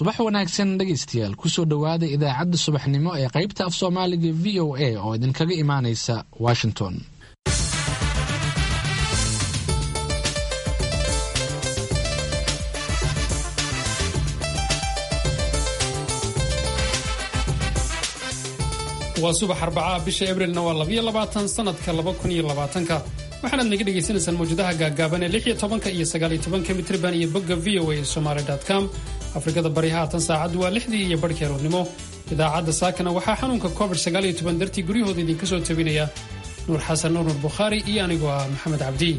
subax wanaagsan dhegaystayaal kusoo dhowaada idaacadda subaxnimo ee qaybta af soomaaliga v o a oo idinkaga imaanaysa washington waa subax arbacaa bisha abrilna waa labayo labaatan sanadka laba kun iyo labaatanka waxaanaad naga dhagaysanaysaan mawjadaha gaagaaban ee lix iyo tobanka iyo sagaal iyo tobanka mitriban iyo bogga v o a somaly com afrikada bari haatan saacaddu waa lixdii iyo barhkii aroornimo idaacadda saakana waxaa xanuunka covid sagaal iyo toban dartii guryahooda idinka soo tabinaya nuur xasan nuur nuur bukhaari iyo anigoo ah maxamed cabdi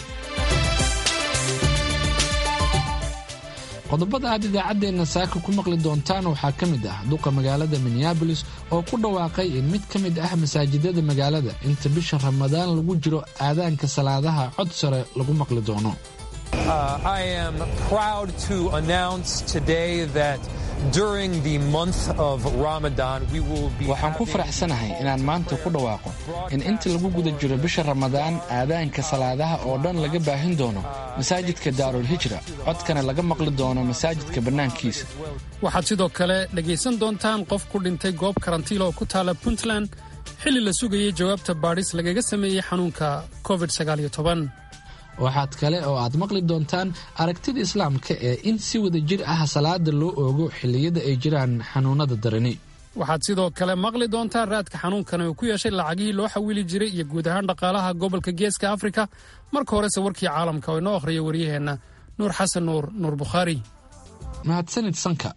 qodobada aad idaacaddeenna saaka ku maqli doontaan waxaa ka mid ah duqa magaalada minneabolis oo ku dhawaaqay in mid ka mid ah masaajidada magaalada inta bisha ramadaan lagu jiro aadaanka salaadaha cod sare lagu maqli doono waxaan ku faraxsanahay inaan maanta ku dhawaaqo in inta lagu guda jiro bisha ramadaan aadaanka salaadaha oo dhan laga baahin doono masaajidka daarul hijra codkana laga maqli doono masaajidka bannaankiisa waxaad sidoo kale dhegaysan doontaan qof ku dhintay goob karantiil oo ku taala puntland xilli la sugayay jawaabta baadhis lagaga sameeyey xanuunka covid waxaad kale oo aad maqli doontaan aragtida islaamka ee in si wada jir ah salaada loo oogo xilliyada ay jiraan xanuunada darani waxaad sidoo kale maqli doontaan raadka xanuunkana uu ku yeeshay lacagihii loo xawili jiray iyo guud ahaan dhaqaalaha gobolka geeska afrika marka horese warkii caalamka oo inoo akhriya waryaheenna nuur xasan nuur nuur bukhaari mahadsanid sanka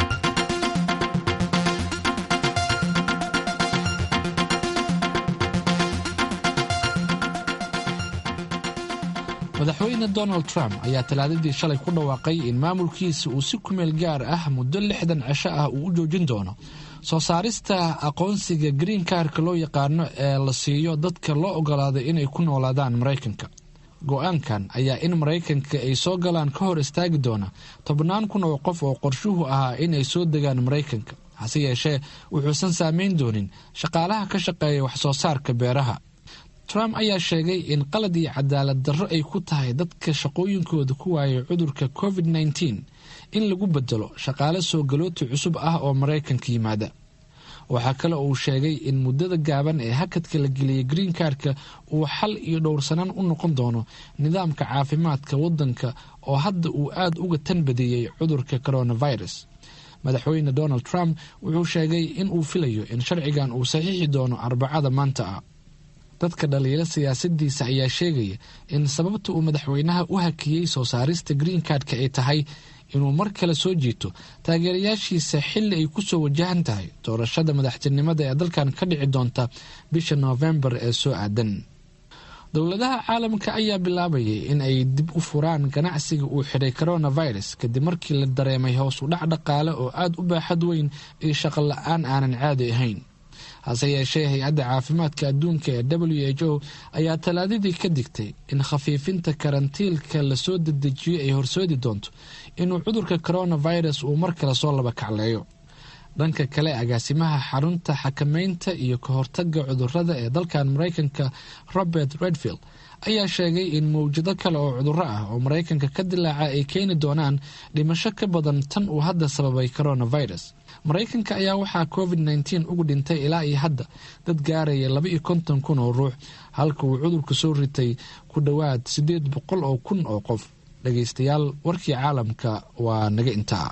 madaxweyne donald trump ayaa talaadadii shalay ku dhawaaqay in maamulkiisa uu si kumeel gaar ah muddo lixdan cisho ah uu u joojin doono soo saarista aqoonsiga green karka loo yaqaano ee la siiyo dadka loo ogolaaday inay ku noolaadaan maraykanka go-aankan ayaa in maraykanka ay soo galaan ka hor istaagi doona tobnaan kun oo qof oo qorshuhu ahaa inay soo degaan maraykanka hase yeeshee wuxuusan saameyn doonin shaqaalaha ka shaqeeya wax soo saarka beeraha trump ayaa sheegay in qalad iyo cadaalad darro ay ku tahay dadka shaqooyinkooda ku waayay cudurka covid nteen in lagu bedelo shaqaale soo galooti cusub ah oo maraykanka yimaada waxaa kale uu sheegay in muddada gaaban ee hakadka la geliyay green karka uu xal iyo dhowrsanaan u noqon doono nidaamka caafimaadka waddanka oo hadda uu aad uga tanbadiyey cudurka coronavirus madaxweyne donald trump wuxuu sheegay in uu filayo in sharcigan uu saxiixi doono arbacada maanta ah dadka dhaliila siyaasadiisa ayaa sheegaya in sababta uu madaxweynaha u hakiyey soo saarista green kardka ay tahay inuu mar kale soo jiito taageerayaashiisa xilli ay kusoo wajahan tahay doorashada madaxtinimada ee dalkan ka dhici doonta bisha noofembar ee soo aadan dowladaha caalamka ayaa bilaabayay in ay dib u furaan ganacsiga uu xidhay coronavirus kadib markii la dareemay hoos u dhac dhaqaale oo aada u baaxad weyn iyo shaqo la-aan aanan caadi ahayn hase yeeshee hay-adda caafimaadka adduunka ee w h o ayaa talaadadii ka digtay in khafiifinta karantiilka lasoo dedejiyo ay horsoodi doonto inuu cudurka coronavirus uu mar kale soo laba kacleeyo dhanka kale agaasimaha xarunta xakameynta iyo ka hortaga cudurada ee dalkan maraykanka robert redfield ayaa sheegay in mawjado kale oo cuduro ah oo maraykanka ka dilaaca ay keeni doonaan dhimasho ka badan tan uu hadda sababay coronavirus maraykanka ayaa waxaa covid nteen ugu dhintay ilaa iyo hadda dad gaaraya laba iyo konton kun oo ruux halka uu cudurka soo ritay ku dhowaad siddeed boqol oo kun oo qof dhagaystayaal warkii caalamka waa naga intaa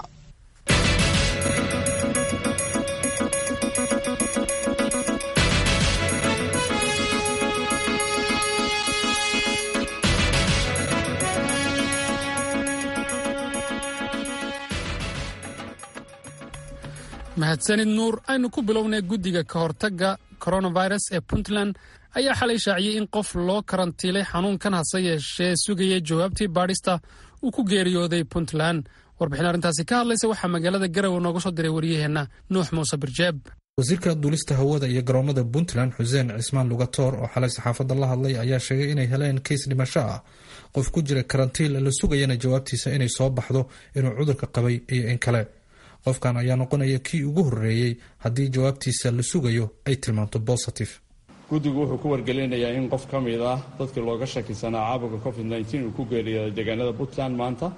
mahadsanid nuur aynu ku bilownay guddiga ka hortagga coronavirus ee puntland ayaa xalay shaaciyey in qof loo karantiilay xanuunkan hase yeeshee sugayay jawaabtii baadhista uu ku geeriyooday puntland warbixin arrintaasi ka hadlaysa waxaa magaalada garowe nooga soo diray waryaheenna nuux muuse birjeeb wasiirka duulista hawada iyo garoomada puntland xuseen cismaan lugatoor oo xalay saxaafadda la hadlay ayaa sheegay inay heleen kays dhimasho ah qof ku jira karantiil la sugayana jawaabtiisa inay soo baxdo inuu cudurka qabay iyo in kale qofkan ayaa noqonaya kii ugu horreeyey haddii jawaabtiisa la sugayo ay tilmaanto bositive guddigu wuxuu ku wargelinayaa in qof ka mid ah dadkii looga shakisanaa caabuga covid nteen uu ku geeriyooday deegaanada puntland maanta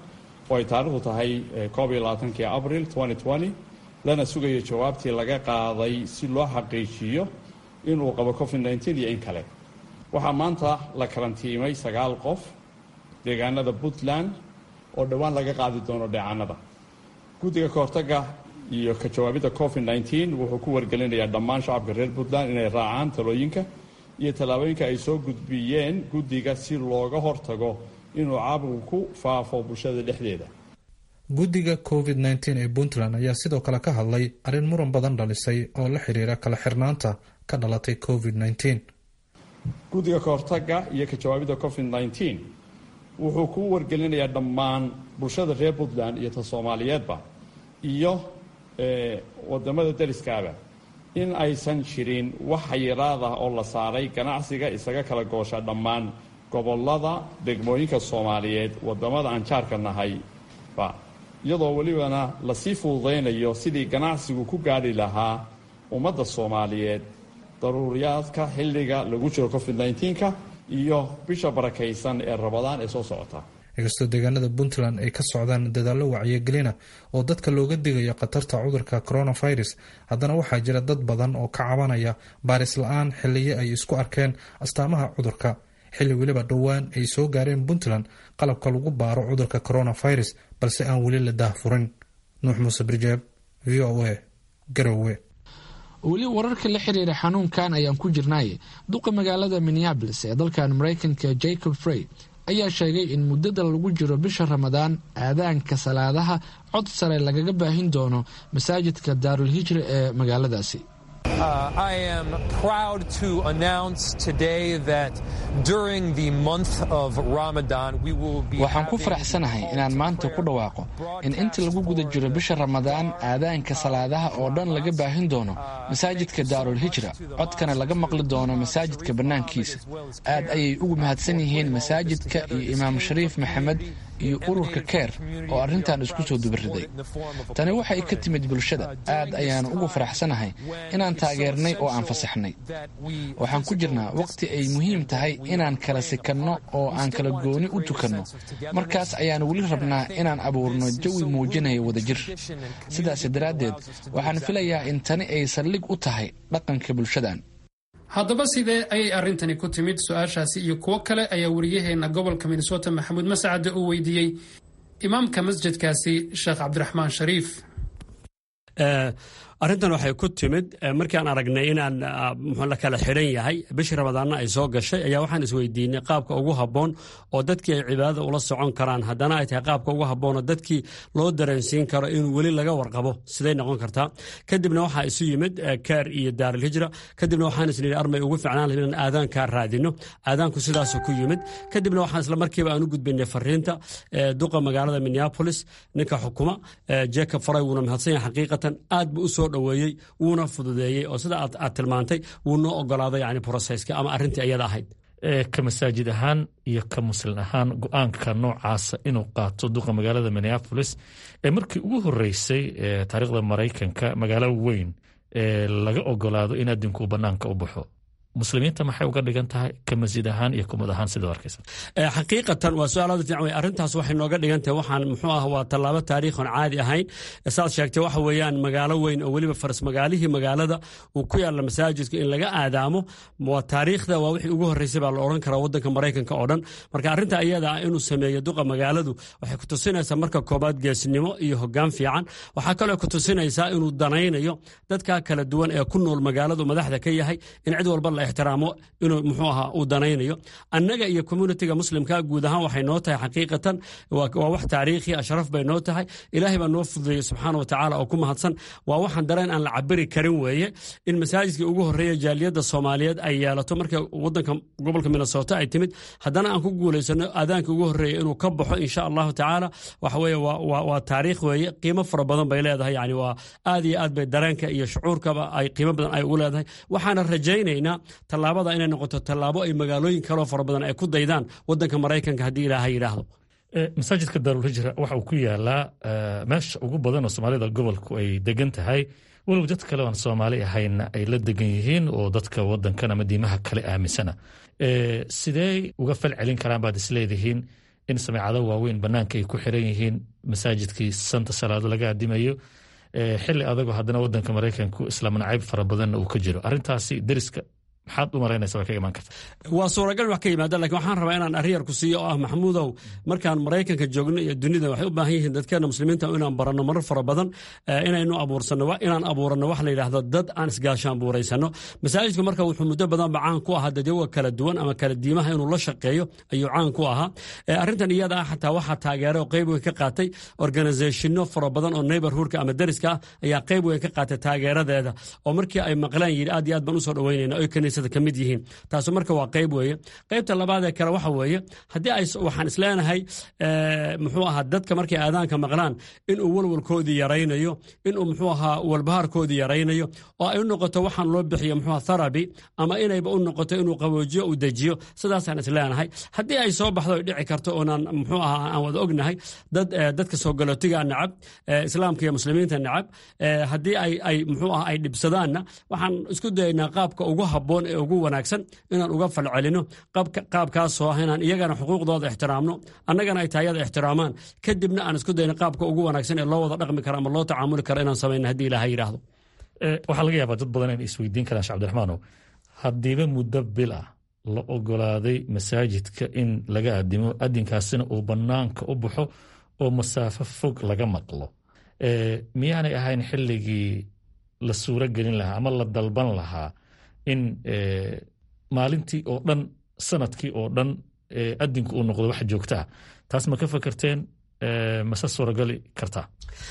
oo ay taarikhdu tahay koob iyo labaatankii abril lana sugayo jawaabtii laga qaaday si loo xaqiijiyo inuu qabo covid iyo in kale waxaa maanta la karantiimay sagaal qof deegaanada puntland oo dhowaan laga qaadi doono dheecaanada guddiga kahortaga iyo ka jawaabidda covid wuxuu ku wargelinayaa dhammaan shacabka reer puntland inay raacaan talooyinka iyo tallaabooyinka ay soo gudbiyeen guddiga si looga hortago inuu caabugu ku faafo bulshada dhexdeeda guddiga covid nteen ee puntland ayaa sidoo kale ka hadlay arrin muran badan dhalisay oo la xiriira kala xirnaanta ka dhalatay covid nteen guddiga kahortaga iyo ka jawaabidda covid nteen wuxuu ku wargelinayaa dhammaan bulshada reer puntland iyo ta soomaaliyeedba iyo wadamada dariskaaba in aysan jirin wax xayiraad ah oo la saaray ganacsiga isaga kala goosha dhammaan gobolada degmooyinka soomaaliyeed wadamada aan jaarka nahayba iyadoo welibana lasii fududaynayo sidii ganacsigu ku gaadhi lahaa ummadda soomaaliyeed daruuriyaadka xilliga lagu jiro covid nka iyo bisha barakaysan ee rabadaan ee soo socota inkastoo deegaanada puntland ay ka socdaan dadaallo wacyigelina oo dadka looga digayo khatarta cudurka coronavirus haddana waxaa jira dad badan oo ka cabanaya baaris la-aan xiliyo ay isku arkeen astaamaha cudurka xilli weliba dhowaan ay soo gaareen puntland qalabka lagu baaro cudurka coronavirus balse aan weli la daahfurin nuux muuse birjeeb v o a garowe weli wararka la xiriira xanuunkan ayaan ku jirnay duqa magaalada minneabolis ee dalkan maraykanka jacob frey ayaa sheegay in muddada lagu jiro bisha ramadaan aadaanka salaadaha cod sare lagaga baahin doono masaajidka daarul hijra ee magaaladaasi waxaan ku faraxsanahay inaan maanta ku dhawaaqo in inta lagu guda jiro bisha ramadaan aadaanka salaadaha oo dhan laga baahin doono masaajidka daarul hijra codkana laga maqli doono masaajidka bannaankiisa aad ayay ugu mahadsan yihiin masaajidka iyo imaam shariif maxamed iyo ururka keer oo arrintan isku soo dubariday tani waxay ka timid bulshada aad ayaan ugu faraxsanahay inaan taageernay oo aan fasaxnay waxaan ku jirnaa waqti ay muhiim tahay inaan kala sikanno oo aan kala gooni u tukanno markaas ayaan weli rabnaa inaan abuurno jawi muujinaya wadajir sidaas daraaddeed waxaan filayaa in tani ay saldhig u tahay dhaqanka bulshadan haddaba sidee ayay arrintani ku timid su-aashaasi iyo kuwo kale ayaa wariyaheenna gobolka minnesota maxamuud mascade uu weydiiyey imaamka masjidkaasi sheekh cabdiraxmaan shariif arrintan waxay ku timid markaan aragnay inaan muxuu la kala xidhan yahay bishii ramadaanna ay soo gashay ayaa waxaan isweydiinay qaabka ugu habboon oo dadkii ay cibaadada ula socon karaan haddana ay tahay qaabka ugu habboon oo dadkii loo dareensiin karo inuu weli laga warqabo siday noqon kartaa kadibna waxaa isu yimid keer iyo daarilhijra kadibna waxaan isnidhi armay ugu ficnaan lahayd inaan aadaankaa raadino aadaanku sidaasuu ku yimid kadibna waxaan isla markiiba aan u gudbinay fariinta duqa magaalada minneapolis ninka xukuma jacob faray wuuna mahadsan yahay xaqiiqatan aad buu usoo dhoweeyey wuuna fududeeyey oo sida aad tilmaantay wuu noo ogolaaday yani broseska ama arrintii ayada ahayd ka masaajid ahaan iyo ka muslin ahaan go-aanka noocaasa inuu qaato duqa magaalada minneapolis ee markii ugu horeysay taariikhda maraykanka magaalo weyn ee laga ogolaado in adinku banaanka u baxo muslimiinta maxay uga dhigan tahay ka masjid ahaan iyo kumad ahaan sida arkaysa xaqiiqatan waa su-aal aad fiican wey arrintaas waxay nooga dhigan tahay waxaan muxuu ah waa tallaabo taariikhan caadi ahayn saad sheegtay waxa weeyaan magaalo weyn oo weliba faras magaalihii magaalada uu ku yaalla masaajidka in laga aadaamo waa taariikhda waa wixii ugu horreysay baa la odhan karaa waddanka maraykanka oo dhan marka arrinta iyada ah inuu sameeyo duqa magaaladu waxay ku tusinaysaa marka koobaad geesnimo iyo hoggaan fiican waxaa kaloo ku tusinaysaa inuu danaynayo dadka kala duwan ee ku nool magaaladu madaxda ka yahay in cid walba la ixtiraamo inuu muxuu ahaa uu danaynayo annaga iyo communitiga muslimka guud ahaan waxay noo tahay xaqiiqatan waa wax taariikhi ashraf bay noo tahay ilaahay baa noo fududeeyey subxaana wa tacaala oo ku mahadsan waa waxaan dareen aan la cabiri karin weeye in masaajidkii ugu horreeya jaaliyadda soomaaliyeed ay yeelato marka waddanka gobolka minnesota ay timid haddana aan ku guulaysano aadaanka ugu horreeya inuu ka baxo insha allahu tacaala waxa weeye waa taariikh weeye qiimo fara badan bay leedahay yani waa aad iyo aad bay dareenka iyo shucuurkaba ay qiimo badan ay ugu leedahay waxaana rajaynaynaa tallaabada inay noqoto tallaabo ay magaalooyin kaloo fara badan ay ku daydaan wadanka maraykanka haddii ilaaha yidhaahdo masaajidka daarulhijra waxa uu ku yaalaa meesha ugu badan oo soomaalida gobolku ay degan tahay walow dad kale aan soomaali ahayna ay la degan yihiin oo dadka wadankan ama diimaha kale aaminsana sidee uga fal celin karaan baad isleedihiin in sameecado waaweyn banaanka ay ku xiran yihiin masaajidkii santa salaado laga adimayo xili adagoo haddana wadanka maraykanku islaam nacayb fara badanna uu ka jiro arintaasi deriska maxaad u malaynaysa way ka imaan karta waa suuragal wax ka yimaada lakin waxaan rabaa inaan ariyar ku siiyo oo ah maxamuudow markaan maraykanka joogno iyo dunida waxay u baahan yihiin dadkeena muslimiinta inaan baranno marar fara badan inaynu abuursano inaan abuuranno wax la yidhaahdo dad aan isgaashaan buuraysano masaajidku marka wuxuu muddo badanba caan ku ahaa dadyaga kala duwan ama kala diimaha inuu la shaqeeyo ayuu caan ku ahaa arrintan iyada ah xataa waxaa taageeray oo qayb weyn ka qaatay organizationno fara badan oo neighborhoodka ama deriska ah ayaa qayb weyn ka qaatay taageeradeeda oo markii ay maqlaan yidhi aad iyo aad baan usoo dhaweynayna oy kaniisada ka mid yihiin taasu marka waa qayb weeye qaybta labaad ee kale waxa weeye haddii ay waxaan isleenahay muxuu ahaa dadka markay aadaanka maqlaan inuu walwalkoodii yaraynayo inuu muxuu ahaa walbahaarkoodii yaraynayo oo ay u noqoto waxaan loo bixiyo muxuu theraby ama inayba u noqoto inuu qaboojiyo uu dejiyo sidaasaan isleenahay haddii ay soo baxdo ay dhici karto oonaan muxuu ahaa aan wada ognahay dad dadka soo galootiga nacab islaamka iyo muslimiinta nacab haddii ay ay muxuu ahaa ay dhibsadaanna waxaan isku dayaynaa qaabka ugu habboon ee ugu wanaagsan inaan uga falcelino qaabkaasoo ah inaan iyagana xuquuqdooda ixtiraamno annagana ay taayada ixtiraamaan kadibna aan isku dayno qaabka ugu wanaagsan ee loo wada dhaqmi karo ama loo tacaamuli karo inaan samayno haddii ilaaha yidhaahdo waxaa laga yaabaa dad badan inay isweydiin karaan shee abdiraxmaanow haddiiba muddo bil ah la ogolaaday masaajidka in laga adimo adinkaasina uu bannaanka u baxo oo masaafo fog laga maqlo miyaanay ahayn xilligii la suuro gelin lahaa ama la dalban lahaa in maalintii oo dhan sanadkii oo dhan adinku uu noqdo wax joogtaa taas ma ka fakerteen mase suuragali kartaa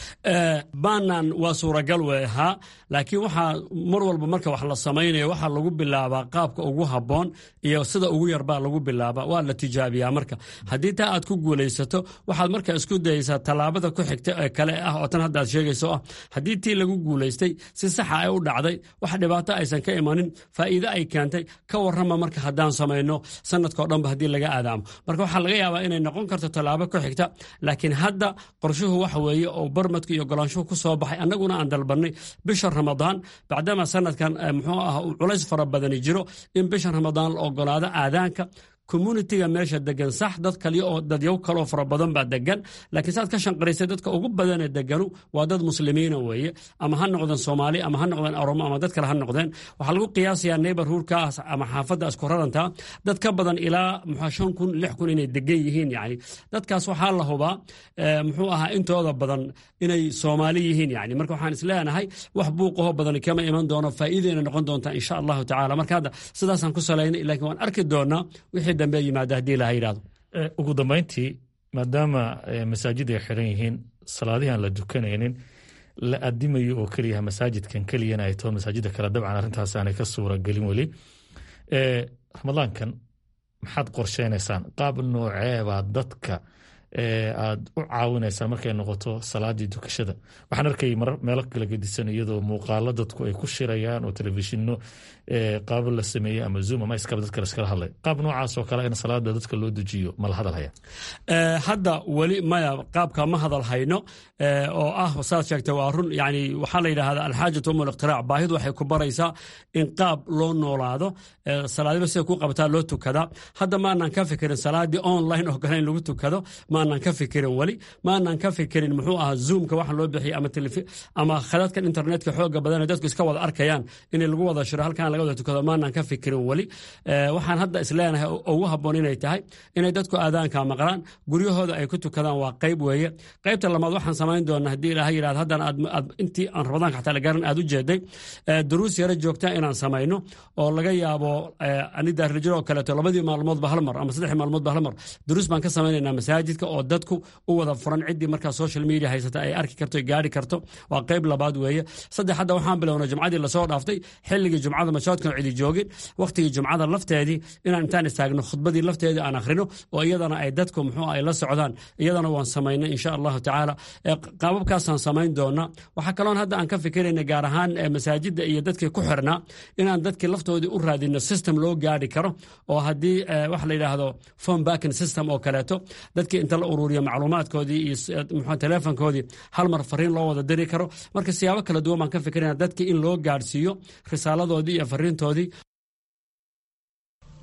baanan waa suuragal wey ahaa laakiin waxaa mar walba marka wax la samaynayo waxaa lagu bilaabaa qaabka ugu habboon iyo sida ugu yarbaa lagu bilaabaa waa la tijaabiyaa marka haddii taa aad ku guulaysato waxaad marka isku dayeysaa tallaabada ku xigta ee kale ah oo tan hadda aad sheegayso ah haddii tii lagu guulaystay si saxa ay u dhacday wax dhibaato aysan ka imanin faa'iide ay keentay ka warrama marka haddaan samayno sanadkao dhanba haddii laga aadaamo marka waxaa laga yaabaa inay noqon karto tallaabo ku xigta laakiin hadda qorshuhu waxa weeye oo barmadka iyo golaanshuhu ku soo baxay annaguna aan dalbannay bisha ramadaan bacdama sanadkan muxuu ah uu culays fara badani jiro in bisha ramadaan la ogolaado aadaanka communitiga meesha degan sax dad kaliya oo dadyow kaloo fara badan baa degan laakiin saad ka shanqaraysay dadka ugu badanee deganu waa dad muslimiina weeye ama ha noqdeen soomaali ama ha noqdeen oromo ama dad kale ha noqdeen waxaa lagu qiyaasayaa neighborhoodkaas ama xaafadda isku raranta dad ka badan ilaa muxuu shan kun lix kun inay degan yihiin yani dadkaas waxaa la hubaa muxuu ahaa intooda badan inay soomaali yihiin yani marka waxaan isleenahay wax buuqaho badan kama iman doono faa'iideyna noqon doontaa insha allahu tacala marka hadda sidaasaan ku salaynay laakiin waan arki doonaa wixii dambe yimaada haddii laha yidhahdo ugu dambayntii maadaama masaajid ay xiran yihiin salaadihi aan la dukanaynin la adimayo oo keliyaha masaajidkan keliyana ay taho masaajida kale dabcan arrintaas aanay ka suura gelin weli ramadaankan maxaad qorsheynaysaan qaab nooceebaa dadka aad u caawinaysaan markay noqoto salaadii dukashada waxaan arkay meelo kala gedisan iyadoo muuqaalo dadku ay ku shirayaan oo telefishino qaabo la sameeyey ama zoom ama iskaba dadka laskala hadlay qaab noocaas oo kale in salaada dadka loo dejiyo ma la hadal haya hadda weli maya qaabka ma hadal hayno oo ah saad sheegtay waa run yani waxaa la yidhahdaa alxaajatu um liqtiraac baahidu waxay ku baraysaa in qaab loo noolaado salaadiba sida ku qabataa loo tukadaa hadda maanaan ka fikirin salaadii online oo kale in lagu tukado maanaan ka fikirin weli maanaan ka fikirin muxuu ahaa zoomka waxa loo bixiyay ama ama khadadkan internetka xooga badan dadku iska wada arkayaan in lagu wada shiro halkan laga wada tukado maanaan ka fikirin weli waxaan hadda isleenahay ugu habboon inay tahay inay dadku aadaanka maqlaan guryahooda ay ku tukadaan waa qayb weeye qaybta lamaad waxaan samayn doonaa haddii ilaaha yidhahdo haddana aad intii aan ramadaanka xataa la garan aad u jeeday duruus yaro joogta inaan samayno oo laga yaabo anidaarlijiro oo kaleeto labadii maalmoodba hal mar ama saddexdii maalmoodba hal mar duruus baan ka samaynaynaa masaajidka oo dadku u wada furan ciddii markaa social media haysata ay arki karto gaari karto waa qayb labaad weeye saddex hadda waxaan bilownay jumcadii lasoo dhaaftay xilligii jumcada mashaadkan cidi joogin wakhtigii jumcada lafteedii inaan intaan istaagno khudbadii lafteedii aan akhrino oo iyadana ay dadku muxuu ay la socdaan iyadana waan samaynay insha allahu tacaala qaababkaasaan samayn doonaa waxaa kaloon hadda aan ka fikirayna gaar ahaan masaajidda iyo dadkii ku xirnaa inaan dadkii laftoodii u raadino system loo gaari karo oo haddii wax la yidhaahdo phone backing system oo kaleeto dadkii inta la ururiyo macluumaadkoodii iyo muxuu telefonkoodii hal mar fariin loo wada diri karo marka siyaabo kala duwan baan ka fikirayna dadkii in loo gaadhsiiyo risaaladoodii iyo fariintoodii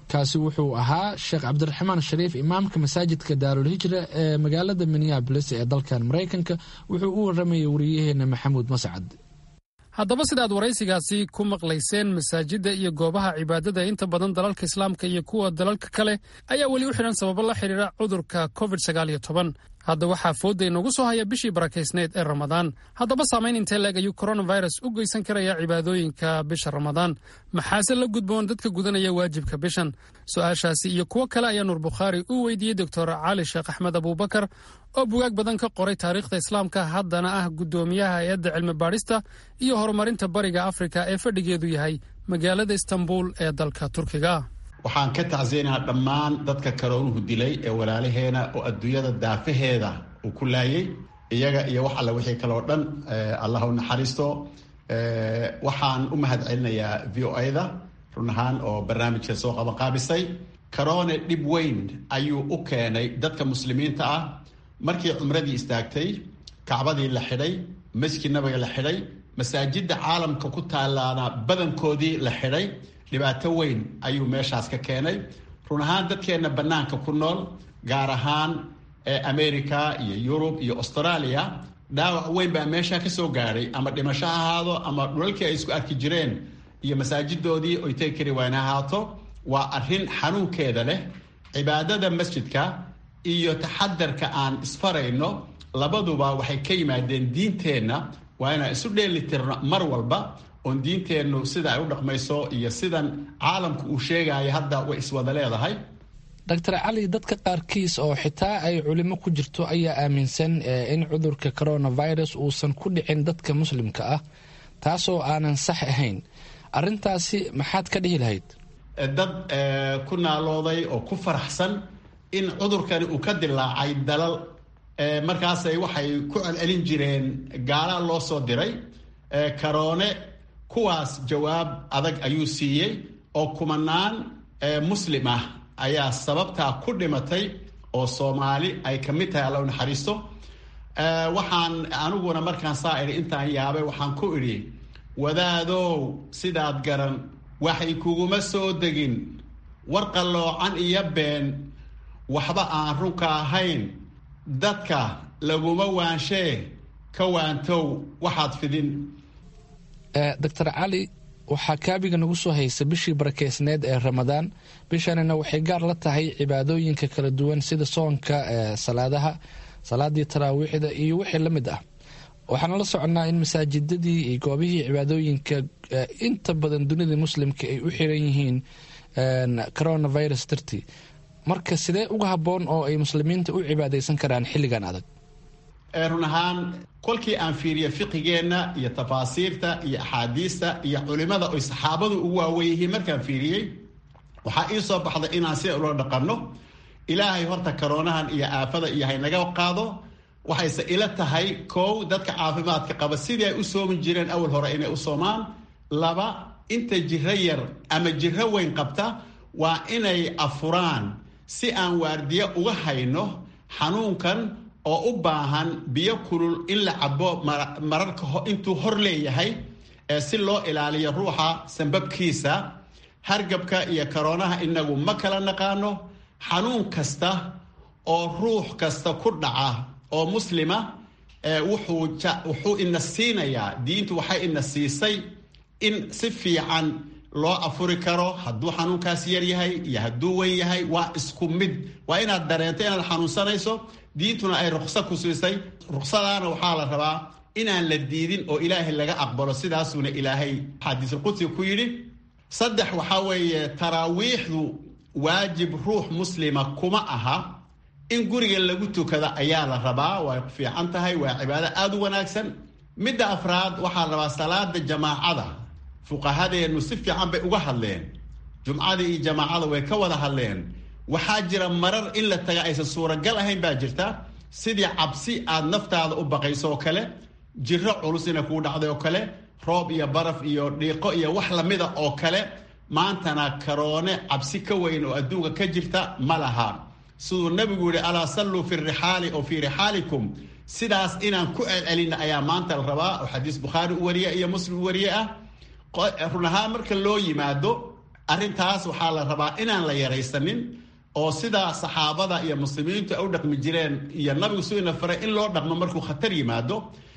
kaasi wuxuu ahaa sheekh cabdiraxmaan shariif imaamka masaajidka daarulhijra ee magaalada minneabolis ee dalkan maraykanka wuxuu u waramayay wariyaheena maxamuud mascad haddaba sidaad waraysigaasi ku maqlayseen masaajidda iyo goobaha cibaadada inta badan dalalka islaamka iyo kuwa dalalka kale ayaa weli u xidhan sababo la xidhiira cudurka covid sagaal iyo toban hadda waxaa foodda inoogu soo haya bishii barakaysneed ee ramadaan haddaba saamayn intee leeg ayuu coronavirus u geysan karaya cibaadooyinka bisha ramadaan maxaase la gudboon dadka gudanaya waajibka bishan su-aashaasi iyo kuwo kale ayaa nuur bukhaari u weydiiyey doctor cali sheekh axmed abuubakar oo bugaag badan ka qoray taariikhda islaamka haddana ah guddoomiyaha hay-adda cilmi baadhista iyo horumarinta bariga afrika ee fadhigeedu yahay magaalada istanbul ee dalka turkiga waxaan ka tacsiyeynahaa dhammaan dadka karoonuhu dilay ee walaalaheena oo adduunyada daafaheeda uu ku laayay iyaga iyo wax alle wixii kale oo dhan allah u naxariisto waxaan u mahad celinayaa v o a-da run ahaan oo barnaamijka soo qabanqaabisay karoone dhib weyn ayuu u keenay dadka muslimiinta ah markii cumradii istaagtay kacbadii la xidhay masjid nabiga la xidhay masaajidda caalamka ku taalaana badankoodii la xidhay dhibaato weyn ayuu meeshaas ka keenay run ahaan dadkeenna bannaanka ku nool gaar ahaan america iyo yurub iyo australia dhaawac weyn baa meeshaa ka soo gaadhay ama dhimasho ha ahaado ama dhulalkii ay isku arki jireen iyo masaajidoodii oy tegi kari wayn ha ahaato waa arrin xanuunkeeda leh cibaadada masjidka iyo taxadarka aan isfarayno labaduba waxay ka yimaadeen diinteenna waa inaan isu dheelitirno mar walba oon diinteennu sida ay u dhaqmayso iyo sidan caalamku uu sheegayo hadda way iswada leedahay doctor cali dadka qaarkiis oo xitaa ay culimo ku jirto ayaa aaminsan in cudurka coronavirus uusan ku dhicin dadka muslimka ah taasoo aanan sax ahayn arintaasi maxaad ka dhihi lahayd dad ku naalooday oo ku faraxsan in cudurkani uu ka dilaacay dalal markaasay waxay ku celcelin jireen gaala loo soo diray karoone kuwaas jawaab adag ayuu siiyey oo kumanaan muslim ah ayaa sababtaa ku dhimatay oo soomaali ay ka mid tahay alla u naxariisto waxaan aniguna markaan saa idhi intaan yaabay waxaan ku idhi wadaadow sidaad garan waxay kuguma soo degin war qalloocan iyo been waxba aan runka ahayn dadka laguma waanshee ka waantow waxaad fidin doctor cali waxaa kaabiga nagu soo haysa bishii barakeysneed ee ramadaan bishanina waxay gaar la tahay cibaadooyinka kala duwan sida soonka salaadaha salaadii taraawiixda iyo wixii la mid ah waxaana la soconnaa in masaajidadii iyo goobihii cibaadooyinka inta badan dunida muslimka ay u xiran yihiin coronavirus dartii marka sidee uga habboon oo ay muslimiinta u cibaadaysan karaan xilligan adag run ahaan kolkii aan fiiriyo fiqigeenna iyo tafaasiirta iyo axaadiista iyo culimada oy saxaabadu ugu waawen yihiin markaan fiiriyey waxaa ii soo baxday inaan sida ula dhaqanno ilaahay horta karoonahan iyo aafada iyo haynaga qaado waxayse ila tahay kow dadka caafimaadka qaba sidii ay u soomi jireen awal hore inay u soomaan laba inta jiro yar ama jiro weyn qabta waa inay afuraan si aan waardiyo uga hayno xanuunkan oo u baahan biyo kulul in la cabo mararka intuu hor leeyahay si loo ilaaliyo ruuxa sambabkiisa hargabka iyo karoonaha inagu ma kala naqaano xanuun kasta oo ruux kasta ku dhaca oo muslima wuxuu ina siinayaa diintu waxay ina siisay in si fiican loo afuri karo hadduu xanuunkaas yar yahay iyo hadduu wen yahay waa isku mid waa inaad dareento inaad xanuunsanayso diintuna ay rukso ku siisay ruksadaana waxaa la rabaa inaan la diidin oo ilaahay laga aqbalo sidaasuuna ilaahay xadiisulqudsiga ku yidhi saddex waxaa weeye taraawiixdu waajib ruux muslima kuma aha in guriga lagu tukada ayaa la rabaa way fiican tahay waa cibaado aada u wanaagsan midda afraad waxaa la rabaa salaada jamaacada fuqahadeennu si fiican bay uga hadleen jumcada iyo jamaacada way ka wada hadleen waxaa jira marar in la taga aysan suuragal ahayn baa jirta sidii cabsi aad naftaada u baqayso oo kale jiro culus ina kuu dhacday oo kale roob iyo baraf iyo dhiiqo iyo wax lamida oo kale maantana karoone cabsi ka weyn oo adduunka ka jirta ma laha siduu nabigu yihi alaa salluu fi rixaali oo fii rixaalikum sidaas inaan ku celcelina ayaa maanta la rabaa oo xadiis bukhaari u wariye iyo muslim u wariye ah run ahaan marka loo yimaado arrintaas waxaa la rabaa inaan la yaraysanin oo sidaa saxaabada iyo muslimiintu ay u dhaqmi jireen iyo nabigu suina faray in loo dhaqmo markuu khatar yimaado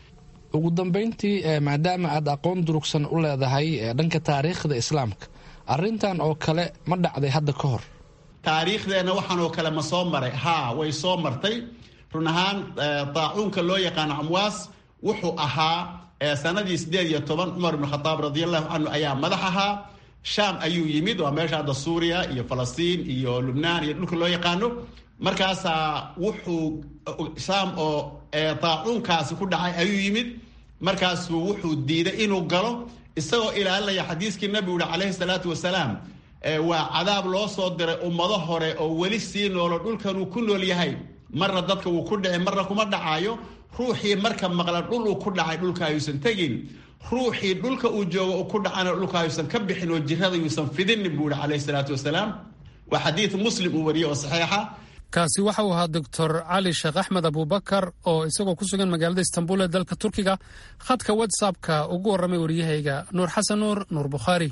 ugu dambeyntii maadaama aad aqoon durugsan u leedahay dhanka taariikhda islaamka arrintan oo kale ma dhacday hadda ka hor taariikhdeenna waxaan oo kale ma soo maray haa way soo martay run ahaan daacuunka loo yaqaano amwaas wuxuu ahaa sanadii sideed iyo toban cumar ibn khadaab radiallahu canhu ayaa madax ahaa shaam ayuu yimid waa meesha hadda suuriya iyo falastiin iyo lubnaan iyo dhulka loo yaqaano markaasaa wuxuu shaam oo daacuunkaasi ku dhacay ayuu yimid markaasuu wuxuu diiday inuu galo isagoo ilaalinaya xadiiskii nabigu yihi calayhi salaatu wasalaam waa cadaab loo soo diray ummado hore oo weli sii noolo dhulkanuu ku nool yahay marna dadka wuu ku dhici marna kuma dhacaayo ruuxii marka maqla dhul uu ku dhacay dhulka ayuusan tegin ruuxii dhulka uu joogo uu ku dhacana dhulka ayuusan ka bixin oo jirada yuusan fidinin buu yihi calayhi salaatu wasalaam waa xadiid muslim uu wariyey oo saxiixa kaasi waxa uu ahaa doctor cali sheekh axmed abubakar oo isagoo ku sugan magaalada istanbul ee dalka turkiga khadka whatsappka ugu warramay waryahayga nuur xasan nuur nuur bukhaari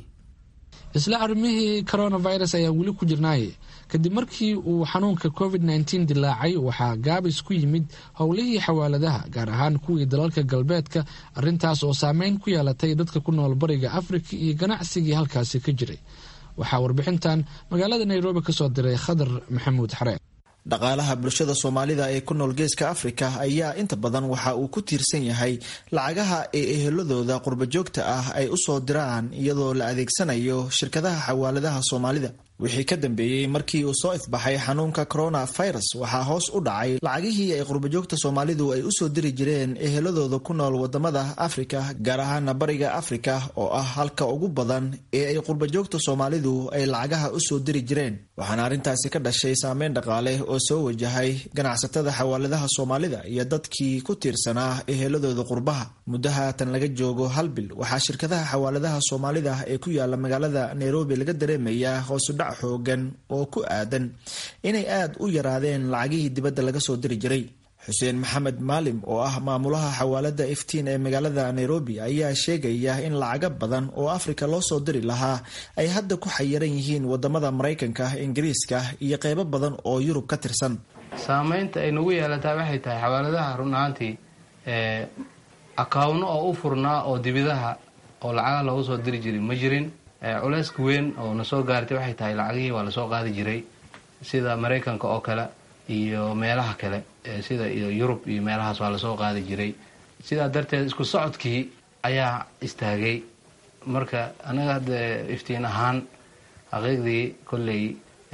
isla arrimihii coronavirus ayaan weli ku jirnaaye kadib markii uu xanuunka covid nteen dilaacay waxaa gaabis ku yimid howlihii xawaaladaha gaar ahaan kuwii dalalka galbeedka arrintaas oo saameyn ku yeelatay dadka ku nool bariga afrika iyo ganacsigii halkaasi ka jiray waxaa warbixintan magaalada nairobi kasoo diray khadar maxamuud xareen dhaqaalaha bulshada soomaalida ee ku nool geeska afrika ayaa inta badan waxa uu ku tiirsan yahay lacagaha ee eheladooda qurbajoogta ah ay u soo diraan iyadoo la adeegsanayo shirkadaha xawaaladaha soomaalida wixii ka dambeeyey markii uu soo ifbaxay xanuunka coronavirus waxaa hoos u dhacay lacagihii ay qurbajoogta soomaalidu ay usoo diri jireen eheladooda ku nool wadamada afrika gaar ahaana bariga afrika oo ah halka ugu badan ee ay qurbajoogta soomaalidu ay lacagaha usoo diri jireen waxaana arrintaasi ka dhashay saameyn dhaqaale oo soo wajahay ganacsatada xawaaladaha soomaalida iyo dadkii ku tiirsanaa eheladooda qurbaha muddo haatan laga joogo hal bil waxaa shirkadaha xawaaladaha soomaalida ee ku yaala magaalada nairobi laga dareemayaa hoosudhac xoogan oo ku aadan inay aad u yaraadeen lacagihii dibadda laga soo diri jiray xuseen maxamed maalim oo ah maamulaha xawaalada iftiin ee magaalada nairobi ayaa sheegaya in lacago badan oo afrika loo soo diri lahaa ay hadda ku xayiran yihiin wadamada maraykanka ingiriiska iyo qeybo badan oo yurub ka tirsan saameynta ay nagu yeelataa waxay tahay xawaaladaha run ahaantii akawno oo u furnaa oo dibidaha oo lacaga loogu soo diri jiray ma jirin culeyska weyn oo na soo gaartay waxay tahay lacagihii waa lasoo qaadi jiray sida maraykanka oo kale iyo meelaha kale sida iyo yurub iyo meelahaas waa lasoo qaadi jiray sidaa darteed isku socodkii ayaa istaagay marka anaga hadda iftiin ahaan xaqiiqdii kolley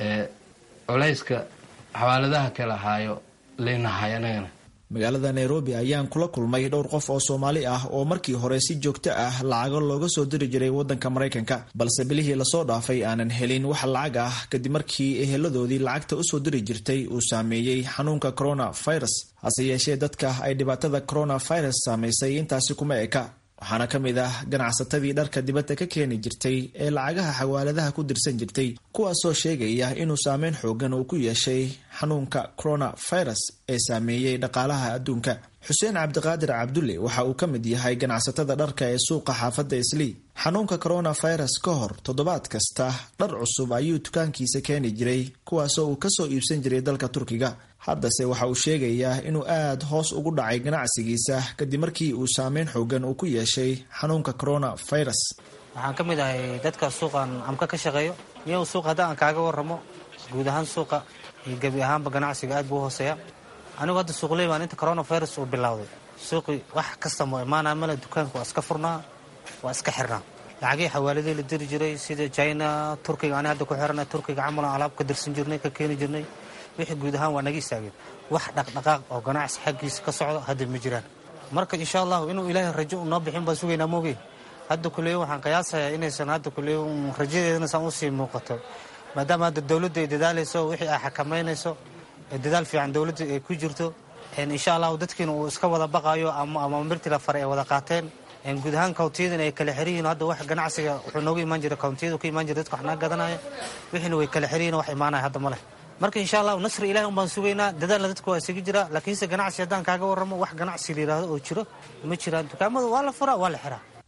culeyska xawaaladaha kale ahaayo leynahay anagana magaalada nairobi ayaan kula kulmay dhowr qof oo soomaali ah oo markii hore si joogto ah lacago looga soo diri jiray wadanka maraykanka balse bilihii lasoo dhaafay aanan helin wax lacag ah kadib markii eheladoodii lacagta usoo diri jirtay uu saameeyey xanuunka coronavirus hase yeeshee dadka ay dhibaatada coronavirus saamaysay intaasi kuma eka waxaana ka mid ah ganacsatadii dharka dibadda ka keeni jirtay ee lacagaha xawaaladaha ku dirsan jirtay kuwaasoo sheegaya inuu saameyn xoogan uu ku yeeshay xanuunka coronavirus ee saameeyey dhaqaalaha adduunka xuseen cabdiqaadir cabdulle waxa uu ka mid yahay ganacsatada dharka ee suuqa xaafadda islii xanuunka coronavirus ka hor toddobaad kasta dhar cusub ayuu dukaankiisa keeni jiray kuwaasoo uu kasoo iibsan jiray dalka turkiga haddase waxa uu sheegayaa inuu aad hoos ugu dhacay ganacsigiisa kadib markii uu saameyn xoogan uu ku yeeshay xanuunka coronavirus waxaan ka mid ahay dadka suuqan amka ka shaqeeyo iyo suuqa hadda aan kaaga waramo guud ahaan suuqa iyo gebi ahaanba ganacsiga aad buu hooseeya anigu hadda suuqley baan inta coronavirus uu bilowday suuqii wax kasta moo imaanaa male dukaanka waa iska furnaa waa iska xirnaa lacagihii xawaaladii la diri jiray sida china turkiga ani hadda ku xirana turkiga camalan alaab ka dirsan jirnay ka keeni jirnay wixii guud ahaan waa naga istaageen wax dhaqdhaqaaq oo ganacsi xaggiisa ka socdo hadda ma jiraan marka insha allahu inuu ilaahay rajo noo bixin baan sugaynaa moogey hadda kuleeyo waxaan qiyaasayaa inaysan hadda kuleeyo rajadeedana saan usii muuqato maadaama hadda dowladda ay dadaalayso wixii ay xakamaynayso dadaal fiican dowladda ay ku jirto insha allahu dadkiina uu iska wada baqaayo ama mirti la faray ay wada qaateen guud ahaan kawntiyadan ay kala xiriyiin hadda wax ganacsiga wuxuu nooga imaan jira kawntiyadu ka imaan jira dadka wax naga gadanaya wixiina way kala xiriyiin wax imaanaya hadda ma leh marka insha allahu nasri ilahi un baan sugaynaa dadaalna dadka waa isaga jira laakiinse ganacsi haddaan kaaga warramo wax ganacsi la yidhaahdo oo jiro ma jiraan dukaamada waa la furaa waa la xiraa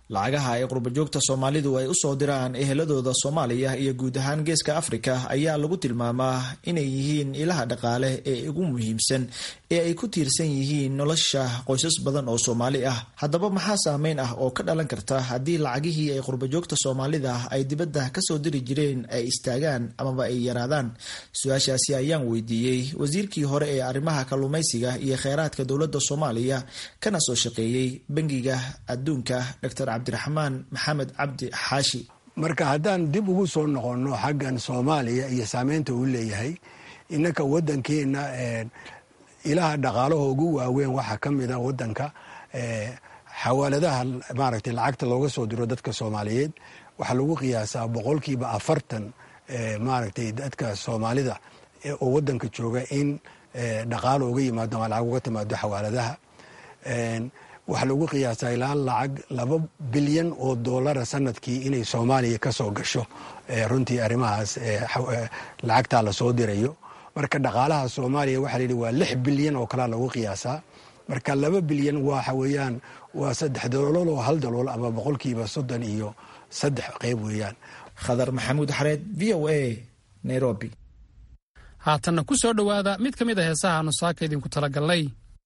lacagaha ay qurbajoogta soomaalidu ay usoo diraan eheladooda soomaaliya iyo guud ahaan geeska afrika ayaa lagu tilmaamaa inay yihiin ilaha dhaqaale ee ugu muhiimsan ee ay ku tiirsan yihiin nolosha qoysas badan oo soomaali ah haddaba maxaa saameyn ah oo ka dhalan karta haddii lacagihii ay qurbajoogta soomaalida ay dibadda kasoo diri jireen ay istaagaan amaba ay yaraadaan su-aashaasi ayaan weydiiyey wasiirkii hore ee arrimaha kalluumaysiga iyo kheyraadka dowladda soomaaliya kana soo shaqeeyey bangiga adduunka dr cabdiraxmaan maxamed cabdi xaashi marka haddaan dib ugu soo noqonno xaggan soomaaliya iyo saameynta uu leeyahay innaka waddankeena ilaha dhaqaalaha ugu waaweyn waxaa ka mid a waddanka xawaaladaha maaragtay lacagta looga soo diro dadka soomaaliyeed waxaa lagu qiyaasaa boqolkiiba afartan maaragtay dadka soomaalida oo waddanka jooga in dhaqaalo uga yimaado ama lacag uga timaado xawaaladaha waxaa lagu qiyaasaa ilaa lacag laba bilyan oo doolara sanadkii inay soomaaliya ka soo gasho runtii arrimahaas lacagtaa lasoo dirayo marka dhaqaalaha soomaaliya waxaa layidhi waa lix bilyan oo kalea lagu qiyaasaa marka laba bilyan waxa weeyaan waa saddex dalool oo hal dalool ama boqolkiiba soddon iyo saddex qeyb weeyaan khadar maxamuud xareed v o a nairobi haatanna ku soo dhowaada mid ka mid a heesaha aanu saaka idinku talagalnay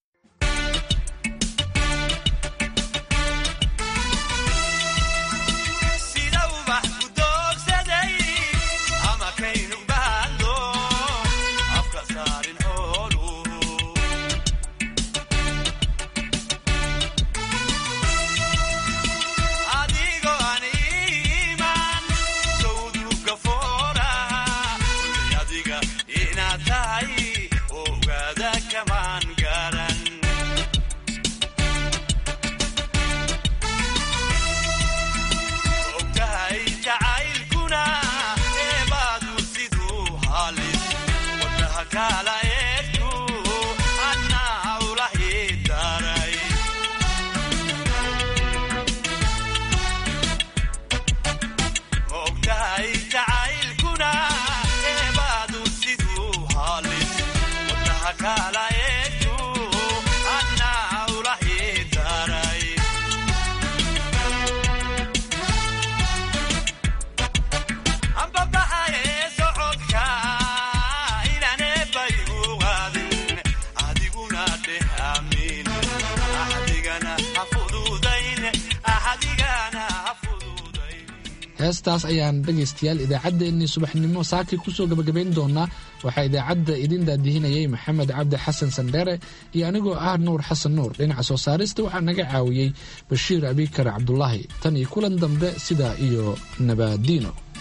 heestaas ayaan dhegaystayaal idaacaddeenii subaxnimo saakii kusoo gabagabayn doonaa waxaa idaacadda idin daadihinayay maxamed cabdi xasan sandheere iyo anigoo ah nuur xasan nuur dhinaca soo saarista waxaa naga caawiyey bashiir abikar cabdulaahi tan iyo kulan dambe sidaa iyo nabaadiino